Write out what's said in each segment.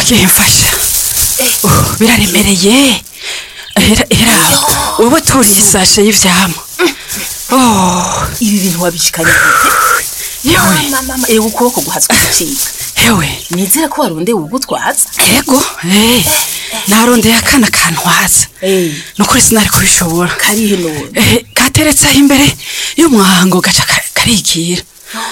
gihe mfasha Uh, biraremereye era era wowe turiye isashe y'ivyamwa oh ibi bintu wabishikanye gute yewe mama mama ewe ukuboko guhatswe gucika yewe nizere ko warondeye ugutwaza yego eh narondeye akana kantwaza Eh. nukuri sinari kubishobora karihe none eh kateretse aho imbere y'umwango gaca ka- karigira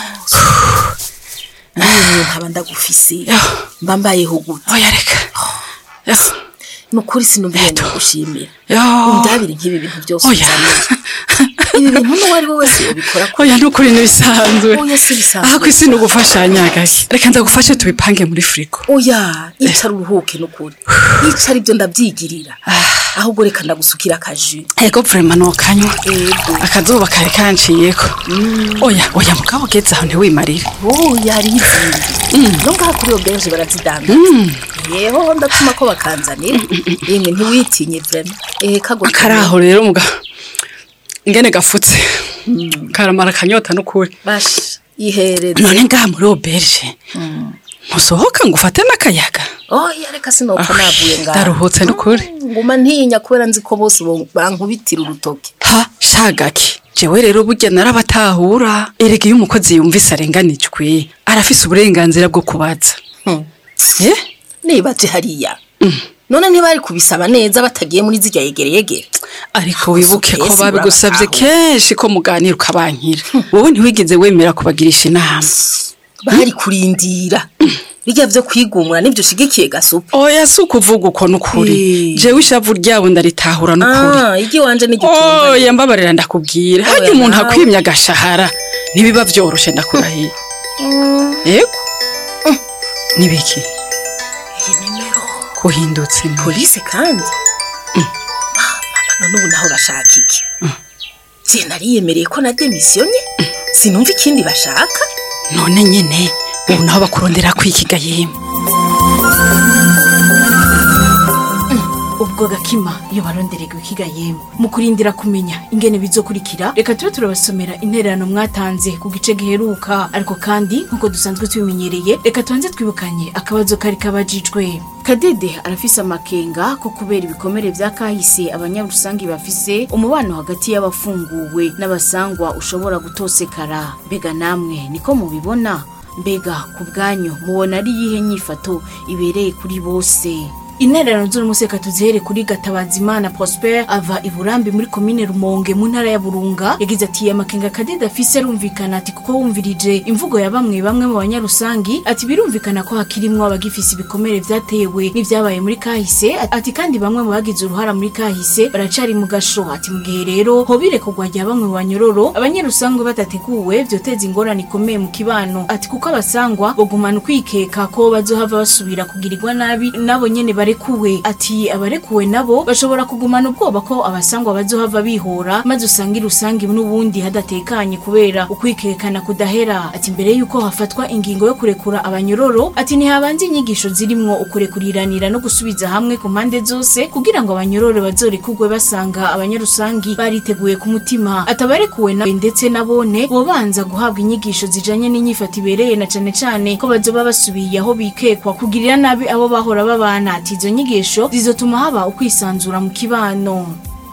niyo nkaba ndagufise Yo. mba mbayeho gute oya reka Yo. nukuri sinumviye Eto. ndagushimira Yo. undabire nk'ibi bintu byose oya uzaniye ibi bintu n'uwo ari we wese yobikora ko oya nukuri n'ibisanzwe Oya, si bisanzwe. aha kwisi ni ugufashanya gake reka ndagufashe tubipange muri firigo oya yicara uruhuke n'ukuri yicara ibyo ndabyigirira ahubwo reka ndagusukira akaji ego vrema nokanywa Ego. akazuba kari kanciyeko oya oya mugabo ugeze aho ntiwimarire oya arizingi no ngaha kuri iyo benshi barazidanda yeho ndatuma ko bakanzanira yemwe ntiwitinye vrema ehe kagwa karaho rero mugabo ingene gafutse karamara akanyota n'ukuri basha ihereze none ngaha muri oberge ntusohoka ngo ufate n'akayaga oya reka sinopfa navuye ngaha ndaruhutse n'ukuri nguma ntinya kubera nzi ko bose bo- bankubitira urutoke ha shagaki jewe rero burya narabatahura erega iyo umukozi yumvise arenganijwe arafise uburenganzira bwo kubaza Hmm. eh nibaje hariya none ntibari kubisaba neza batagiye muri zirya yegere yegere ariko wibuke ko Sukesi babigusabye urabataho. kenshi ko muganira ukabankira wowe ntiwigeze wemera kubagirisha inama bari kurindira bijya byo kwigumura nibyo ushigikiye gasupa oya si ukuvuga uko n'ukuri Eh. jewe ishavu ryabo ndaritahura n'ukuri ah igi wanje n'igitumba oya mbabarira ndakubwira hajya Oya, umuntu nawe. akwimya agashahara ntibiba vyoroshe ndakurahiye yego nibiki iyi nimero kuhindutse ni- polisi kandi none ubu naho bashaka iki je nariyemereye ko na demisiyonye sinumva ikindi bashaka none nyene ubu naho bakurondera kwikiga yemwe ubwo gakima iyo barondererwa ikiga yemwe mu kurindira kumenya ingene bizokurikira reka tube turabasomera intererano mwatanze ku gice giheruka ariko kandi nk'uko dusanzwe tubimenyereye reka tubanze twibukanye akabazo kari kabajijwe kadede arafise amakenga ko kubera ibikomere vya kahise abanyarusangi bafise umubano hagati y'abafunguwe n'abasangwa ushobora gutosekara mbega namwe niko mubibona mbega ku bwanyu mubona ari iyihe nyifato ibereye kuri bose intererano z'umuseka tuzihere kuri gatabazimana prosper ava i burambi muri komine rumonge mu ntara ya burunga yagize ati amakenga kadida afise arumvikana ati kuko wumvirije imvugo ya bamwe bamwe mu banyarusangi ati birumvikana ko hakirimwo abagifise ibikomere vyatewe n'ivyabaye muri kahise ati kandi bamwe mu bagize uruhara muri kahise baracari mu gasho ati mu gihe rero hobire kugwa rya bamwe mu banyororo abanyarusangi badateguwe vyoteza ingorane ikomeye mu kibano ati kuko abasangwa bogumana ukwikeka ko bazohava basubira kugirirwa nabi nabo nyene barekuwe ati abarekuwe nabo bashobora kugumana ubwoba ko abasangwa bazohava bihora maze usanga irusangi n'ubundi hadatekanye kubera ukwikekana kudahera ati mbere yuko hafatwa ingingo yo kurekura abanyororo ati ntihabanze inyigisho zirimwo ukurekuriranira no gusubiza hamwe ku mpande zose kugira ngo abanyororo bazorekugwe basanga abanyarusangi bariteguye ku mutima atabarekuwe nawe ndetse nabone bobanza guhabwa inyigisho zijanye n'inyifato ibereye na cane cane ko bazoba basubiye aho bikekwa kugirira nabi abo bahora babana ati izo nyigisho zizotuma haba ukwisanzura mu kibano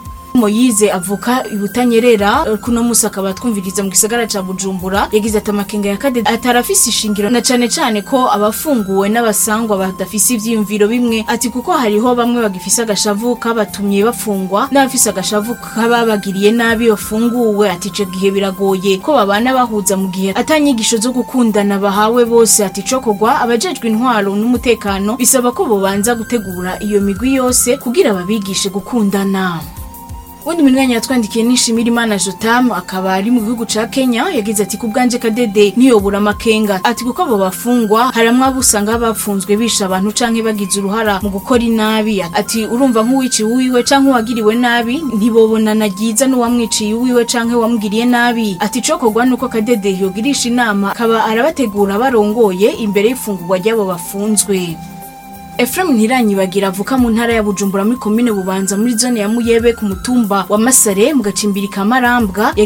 moyize avuka ibutanyerera eh, kuno musi akaba twumviriza mu gisagara ca bujumbura yagize ati amakenga ya kade atarafise ishingiro na cane cane ko abafunguwe n'abasangwa badafise ivyiyumviro bimwe ati kuko hariho bamwe bagifise agashavu kabatumye bafungwa n'abafise agashavu kababagiriye nabi bafunguwe ati ico gihe biragoye ko babana bahuza mu gihe atanyigisho zo gukundana bahawe bose ati cokogwa abajejwe intwaro n'umutekano bisaba ko bobanza gutegura iyo migwi yose kugira babigishe gukundana Wundi mwanya yatwandikiye nishimira Imana Jotam akaba ari mu gihugu ca Kenya yagize ati ku bwanje kadede niyobura amakenga ati kuko abo bafungwa haramwe abo usanga bapfunzwe bisha abantu canke bagize uruhara mu gukora inabi ati urumva nk'uwiciye uwiwe canke uwagiriwe nabi ntibobonana ryiza n'uwamwiciye uwiwe canke uwamugiriye nabi ati cokorwa nuko kadede yogirisha inama akaba arabategura barongoye imbere y'ifungurwa ry'abo bafunzwe Efrem Ntiranyibagira avuka mu ntara ya Bujumbura muri komine Bubanza muri zone ya Muyebe ku mutumba wa Masare mu gacimbiri ka Marambwa